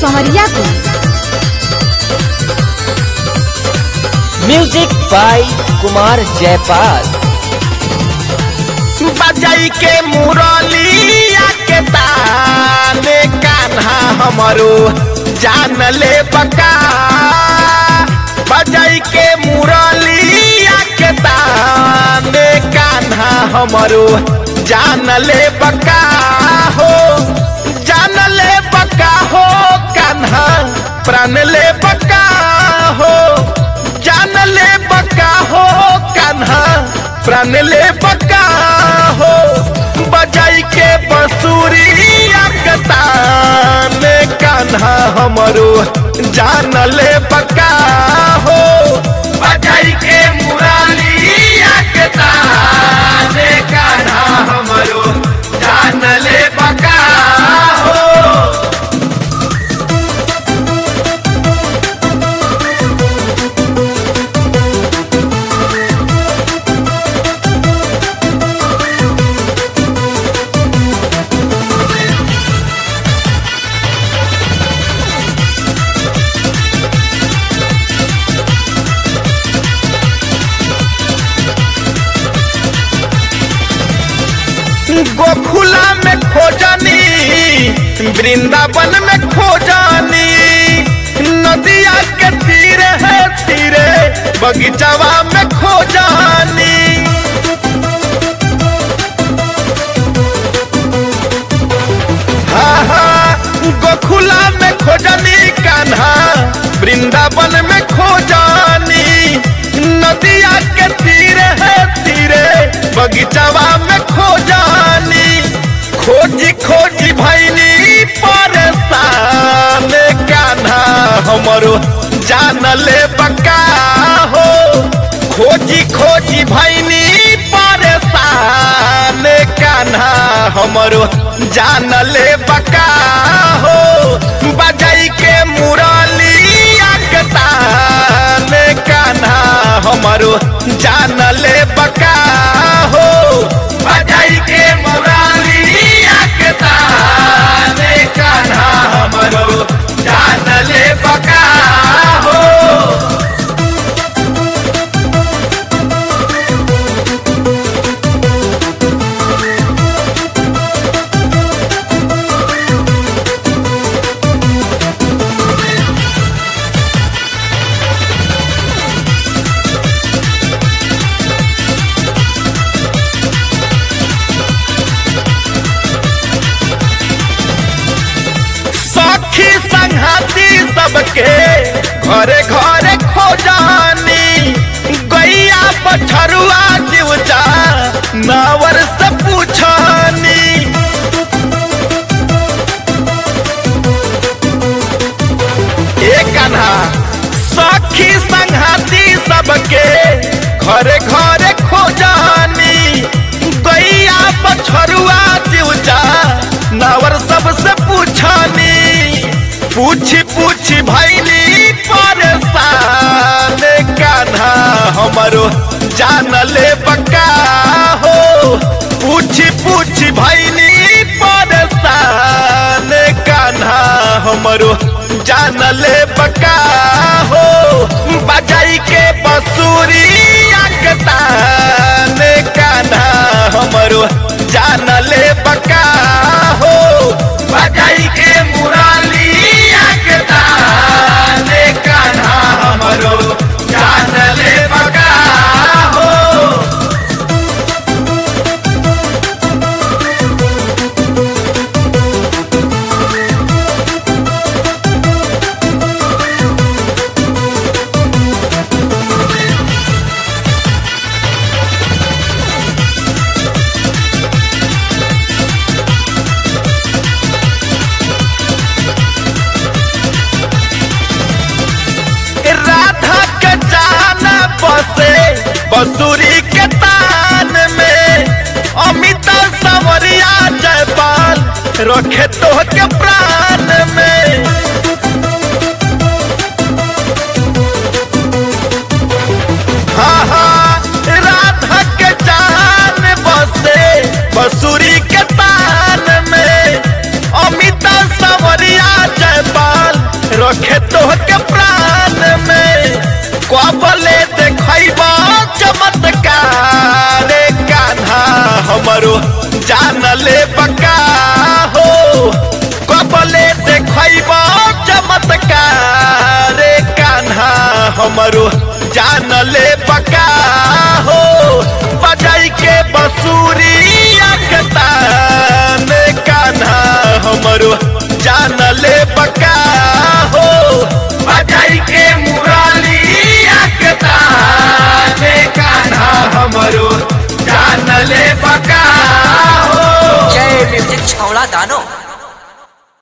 संवरिया को music by Kumar Jaipal बजाई के मुरलिया के ताने कान्हा हमरो जान ले बका बजाई के मुरलिया के ताने कान्हा हमरो जान ले बका हो जान ले बका हो कान्हा प्राण ले बका हो जान ले बका हो कान्हा प्राण ले बका हो बजाई के बंसुरी ने कान्हा हमरो जान ले बका हो बजाई के मुराली ने कान्हा हमरो जान ले बका हो गोखुला में खोजनी वृंदावन में खोजनी नदिया के तीरे है तीरे बगीचावा में खोजनी हाँ हाँ गोखुला में खोजनी कान्हा वृंदावन में खोजनी नदिया के तीरे है तीरे बगीचावा में खोजनी खोजी खोजी भैनी परेशान कान्हा हमरो जान ले बका हो खोजी खोजी भैनी परेशान कान्हा हमरो जान ले बका हो बजाई के मुरली ने कान्हा हमरो जान ले बका हो बजाई के मुरली ने कान्हा हमरो जान ले बका हो सखी संघाती सबके घरे घरे खोजानी गैया पछरुआ जीवजा नावर से पूछानी ए कन्हा सखी संघाती सबके घरे घरे खोजानी गैया पछरुआ जीवजा नावर सबसे पूछानी पूछी पूछी भैली परेशान कान्हा हमरो जान ले बका हो पूछी पूछी भैली परेशान कान्हा हमरो जान ले बका हो बजाई के बसूरी ने कान्हा हमरो जान ले बका हो बजाई के मुराली ने कान्हा हमरो जान ले बका हो राधा के जान बसे बसुरी के तान में अमिता सवरिया जयपाल रखे तो के प्राण में हाँ हाँ राधा के जान बसे बसुरी के तान में अमिता सवरिया जयपाल हमरो जान ले बका हो कबले देखब चमत्कार रे कान्हा हमरो जान